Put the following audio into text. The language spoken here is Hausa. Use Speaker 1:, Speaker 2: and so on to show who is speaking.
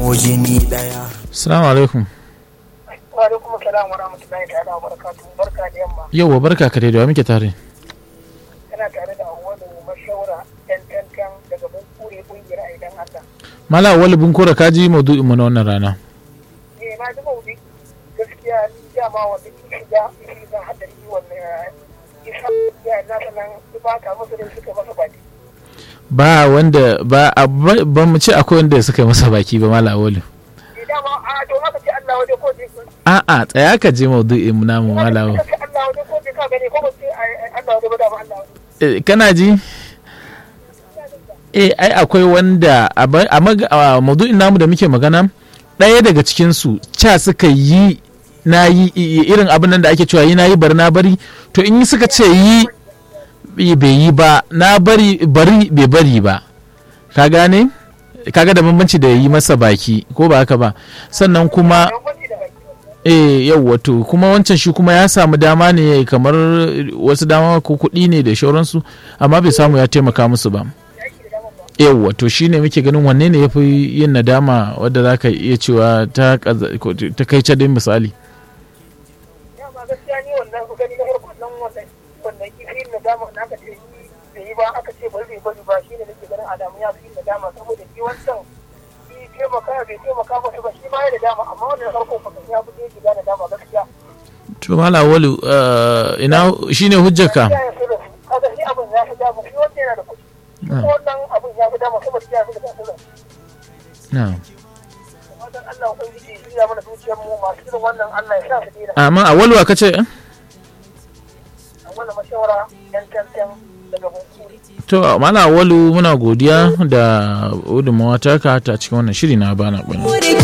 Speaker 1: zamo jini daya
Speaker 2: Assalamu alaikum.
Speaker 3: Wa alaikum salam wa rahmatullahi ta'ala wa barakatuhu. Barka da yamma.
Speaker 2: Yauwa barka ka da wa muke tare.
Speaker 3: Kana tare da Awwalu Mashawara ɗan tantan daga Bunkure ƙungiyar Aidan Allah.
Speaker 2: Mala wali bun kora kaji maudu'in mu na wannan rana.
Speaker 3: Eh na ji maudi gaskiya ni dama wanda ki shiga shiga hadari wannan isa ya na sanan ba ka musu da suka masa baki.
Speaker 2: Ba wanda ba a- ba ba mu ce akwai wanda suka yi masa baki ba mala wali.
Speaker 3: Eh dama a to haka ce Allah waje ko je
Speaker 2: A'a tsaya ka je maudu'in mu namu mala wali.
Speaker 3: Haka ce Allah waje ko je ka gani ko ba ce ai- Allah waje ba dama Allah waje.
Speaker 2: Eh, Kana ji? Eh ai akwai wanda a ba- a mag- a maudu'in namu da muke magana ɗaya daga cikin su ca suka yi na yi i- i- irin abin nan da ake cewa yi na yi bari na bari to in suka ce yi i- bai yi ba na bari bari bai bari ba ka gane kaga da bambanci da yi masa baki ko ba haka ba sannan kuma
Speaker 3: Don wani da baki.
Speaker 2: eh yau wato kuma wancan shi kuma ya samu dama ne kamar wasu dama ko kuɗi ne da shauransu amma bai samu ya taimaka musu ba yau wato shi ne muke ganin wanne ne ya fi yin nadama wadda za ka iya cewa ta kaza- ko ta kai cadin misali
Speaker 3: Dama gaskiya ni wannan ku gani na farko nan wannan wannan kifin na dama na aka ce yi da yi ba aka ce bari bai bari ba shine nake ganin Adamu ya fi na dama saboda shi wancan shi taimaka bai taimaka masa ba shi ma ya da dama amma wannan farko kuma ya fi yake da dama gaskiya.
Speaker 2: to mala walu eh, ina shine hujjarka
Speaker 3: Ya yi sirri kaga shi abin ya fi dama shi wanda yana da kuɗi. Shi
Speaker 2: Ah.
Speaker 3: wannan abin ya fi dama saboda ya fi da sirri.
Speaker 2: na
Speaker 3: Wajen Allah ubangiji ya shirya mana zuciyar mu masu irin wannan Allah ya sa su dina.
Speaker 2: amma a waluwa ka ce eh?
Speaker 3: A wannan mashawara yan tantan daga Bunkuri.
Speaker 2: to mala walu muna godiya da gudunmawa taka ta cikin wannan shiri na bana bana
Speaker 4: More